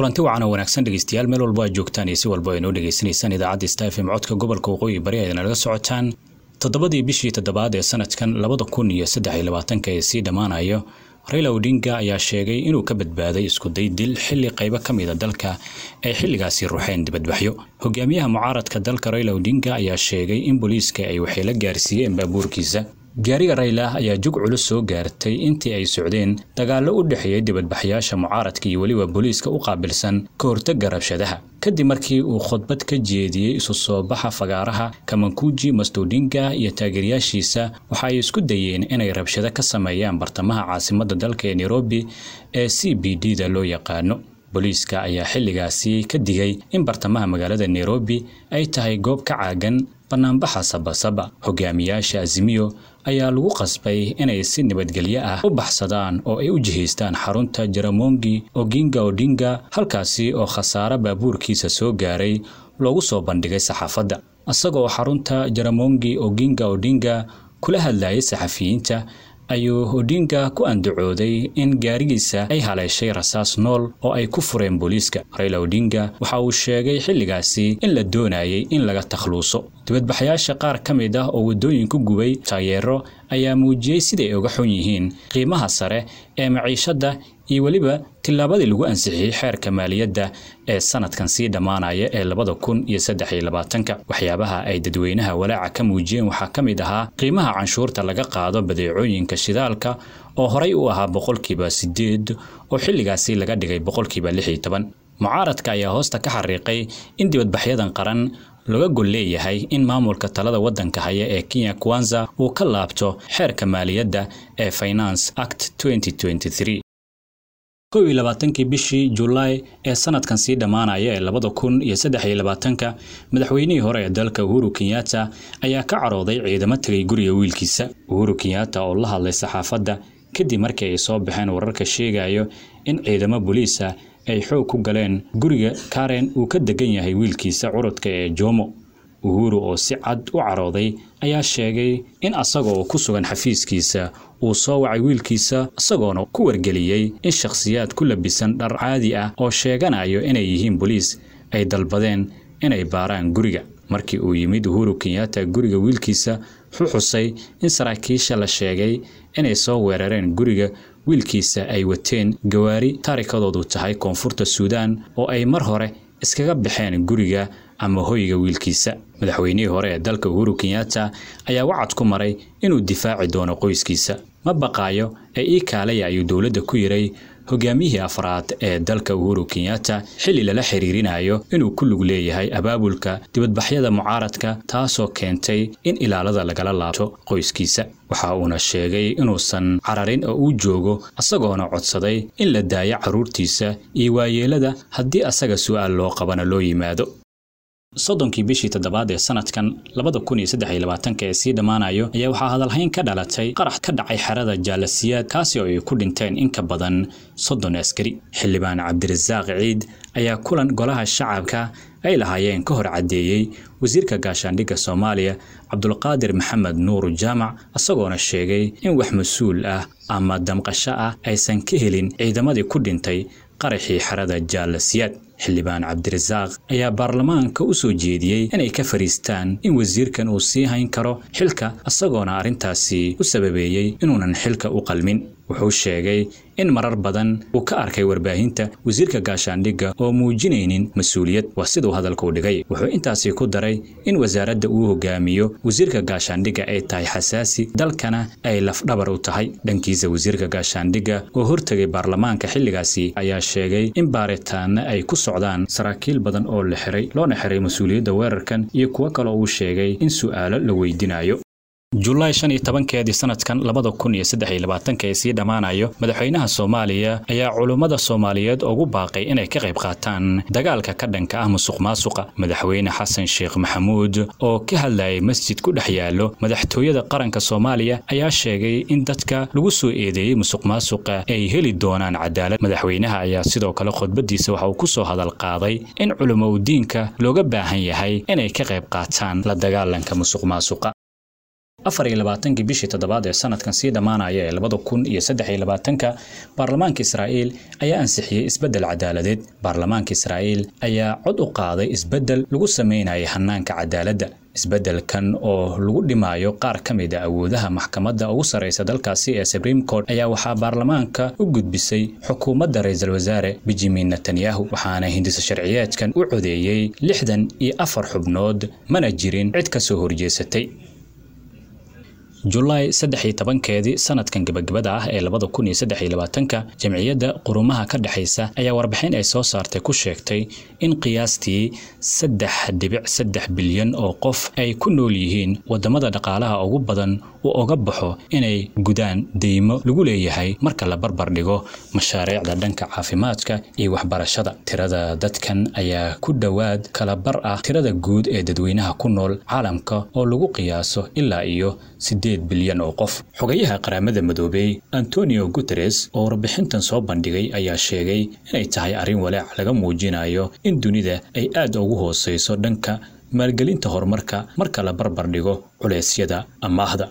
kulanti wacan oo wanaagsan dhegeystayaal meel walba aad joogtaan iyo si walba ay noo dhegeysanaysaan idaacadda stafm codka gobolka waqooyi bari ayna nalaga socotaan toddobadii bishii toddobaad ee sanadkan labada kun iyo saddex iyo labaatanka ee sii dhammaanayo raila odinga ayaa sheegay inuu ka badbaaday iskuday dil xilli qaybo ka mida dalka ay xilligaasi ruxeen dibadbaxyo hogaamiyaha mucaaradka dalka raila odinga ayaa sheegay in booliiska ay waxyeelo gaarsiiyeen baabuurkiisa gaariga rayla ayaa jug culus soo gaartay intii ay socdeen dagaallo u dhexeeyay dibadbaxyaasha mucaaradka iyo weliba booliiska u qaabilsan ka hortagga rabshadaha kadib markii uu khudbad ka jeediyey isu soo baxa fagaaraha kamankuji mastodinga iyo taageerayaashiisa waxa ay isku dayeen inay rabshado ka sameeyaan bartamaha caasimadda dalka ee nairobi ee c b d da loo yaqaano booliiska ayaa xilligaasi ka digay in bartamaha magaalada nairobi ay tahay goob ka caagan banaanbaxa sabasaba hogaamiyaasha azimiyo ayaa lagu qasbay inay si nabadgelyo ah u baxsadaan oo ay u jihaystaan xarunta jaramongi oginga odinga halkaasi oo khasaare baabuurkiisa soo gaaray loogu soo bandhigay saxaafadda isagoo xarunta jaramongi oginga odinga kula hadlayay saxafiyiinta ayuu odinga ku andacooday in gaarigiisa ay haleeshay rasaas nool oo ay ku fureen booliiska rayla odinga waxa uu sheegay xilligaasi in la doonayay in laga takhluuso dibadbaxyaasha qaar ka mid ah oo waddooyinku gubay taageero ayaa muujiyey siday uga xun yihiin qiimaha sare ee maciishadda iyo weliba tillaabadii lagu ansixiyey xeerka maaliyadda ee sanadkan sii dhammaanaya ee labada kun iyo saddex iyo labaatanka waxyaabaha ay dadweynaha walaaca ka muujiyeen waxaa ka mid ahaa qiimaha canshuurta laga qaado badeecooyinka shidaalka oo horay u ahaa boqolkiiba siddeed oo xilligaasi laga dhigay boqolkiiba lix iyo toban mucaaradka ayaa hoosta ka xariiqay in dibadbaxyadan qaran laga gol leeyahay in maamulka talada waddanka haya ee kenya kwanza uu ka laabto xeerka maaliyadda ee finance act kow iyo labaatankii bishii julaay ee sanadkan sii dhammaanaya ee labada kun iyo saddex iyo labaatanka madaxweynihii hore ee dalka uhuru kenyatta ayaa ka carooday ciidamo tegay guriga wiilkiisa uhuru kenyatta oo la hadlay saxaafadda kadib markii ay soo baxeen wararka sheegayo in ciidamo booliisa ay xoog ku galeen guriga karen uu ka degan yahay wiilkiisa curudka ee jomo uhuru oo si cad u carooday ayaa sheegay in asagoo ku sugan xafiiskiisa uu soo wacay wiilkiisa isagoona ku wargeliyey in shakhsiyaad ku labisan dhar caadi ah oo sheeganayo inay yihiin boliis ay dalbadeen inay baaraan guriga markii uu yimid uhuru kenyatta guriga wiilkiisa wuxuu xusay in saraakiisha la sheegay inay soo weerareen guriga wiilkiisa ay wateen gawaari taarikadoodu tahay koonfurta suudaan oo ay mar hore iskaga baxeen guriga ama hoyga wiilkiisa madaxweynihii hore ee dalka uhuru kenyatta ayaa wacad ku maray inuu difaaci doono qoyskiisa ma baqaayo ee ii kaalaya ayuu dowladda ku yiray hogaamiyihii afraad ee dalka uhuru kenyatta xilli lala xiriirinayo inuu ku lug leeyahay abaabulka dibadbaxyada mucaaradka taasoo keentay in ilaalada lagala laabto qoyskiisa waxa uuna sheegay inuusan cararin oo uu joogo isagoona codsaday in la daayo carruurtiisa iyo waayeelada haddii asaga su'aal loo qabana loo yimaado soddonkii bishii toddobaad ee sanadkan labada kun iyo saddex iyo labaatanka ee sii dhammaanayo ayaa waxaa hadalhayn ka dhalatay qarax ka dhacay xerada jaalasiyaad kaasi oo ay ku dhinteen in ka badan soddon askari xildhibaan cabdirasaaq ciid ayaa kulan golaha shacabka ay lahaayeen ka hor caddeeyey wasiirka gaashaandhigga soomaaliya cabdulqaadir maxamed nuur jaamac isagoona sheegay in wax mas-uul ah ama damqasho ah aysan ka helin ciidamadii ku dhintay qaraxii xerada jaalasiyaad xildhibaan cabdirasaaq ayaa baarlamaanka u soo jeediyey inay ka fariistaan in wasiirkan uu sii hayn karo xilka isagoona arrintaasi u sababeeyey inuunan xilka u qalmin wuxuu sheegay in marar badan uu ka arkay warbaahinta wasiirka gaashaandhigga oo muujinaynin mas-uuliyad waa siduu hadalka u dhigay wuxuu intaasi ku daray in wasaaradda uu hogaamiyo wasiirka gaashaandhigga ay tahay xasaasi dalkana ay lafdhabar u tahay dhankiisa wasiirka gaashaandhigga oo hortegay baarlamaanka xilligaasi ayaa sheegay in baaritaana ay ku socdaan saraakiil badan oo la xiray loona xiray mas-uuliyadda weerarkan iyo kuwo kale uu sheegay in su'aalo la weydiinayo julaay shan iyo tobankeedii sanadkan labada kun iyo saddex iyo labaatanka ee sii dhammaanayo madaxweynaha soomaaliya ayaa culummada soomaaliyeed ugu baaqay inay ka qayb qaataan dagaalka ka dhanka ah musuq maasuqa madaxweyne xasan sheekh maxamuud oo ka hadlayay masjid ku dhex yaallo madaxtooyada qaranka soomaaliya ayaa sheegay in dadka lagu soo eedeeyey musuq maasuqa ay heli doonaan cadaalad madaxweynaha ayaa sidoo kale khudbadiisa waxa uu ku soo hadal qaaday in culumowdiinka looga baahan yahay inay ka qayb qaataan la dagaalanka musuq maasuqa afar iyo labaatankii bishii toddobaad ee sanadkan sii dhammaanaya ee labada kun iyo saddex iyo labaatanka baarlamaanka israa'iil ayaa ansixiyey isbeddel cadaaladeed baarlamaanka israa'iil ayaa cod u qaaday isbeddel lagu sameynaya hanaanka cadaaladda isbeddelkan oo lagu dhimaayo qaar ka mid a awoodaha maxkamadda ugu sarraysa dalkaasi ee supreme court ayaa waxaa baarlamaanka u gudbisay xukuumadda ra-iisul wasaare benjamin netanyahu waxaana hindisa sharciyeedkan u codeeyey lixdan iyo afar xubnood mana jirin cid ka soo horjeesatay julaay saddex iyo tobankeedii sanadkan gebagabada ah ee labada kun iyo saddex iyo labaatanka jamciyadda qurumaha ka dhexaysa ayaa warbixin ay soo saartay ku sheegtay in qiyaastii saddex dhibic saddex bilyan oo qof ay ku nool yihiin waddamada dhaqaalaha ugu badan uu oga baxo inay gudaan deymo lagu leeyahay marka la barbar dhigo mashaariicda dhanka caafimaadka iyo waxbarashada tirada dadkan ayaa ku dhowaad kala bar ah tirada guud ee dadweynaha ku nool caalamka oo lagu qiyaaso ilaa iyo sideed bilyan oo qof xogayaha qaramada midoobey antonio guteres oo warbixintan soo bandhigay ayaa sheegay inay tahay arrin walaac laga muujinayo in dunida ay aad ugu hooseyso dhanka maalgelinta horumarka marka la barbar dhigo culeysyada amaahda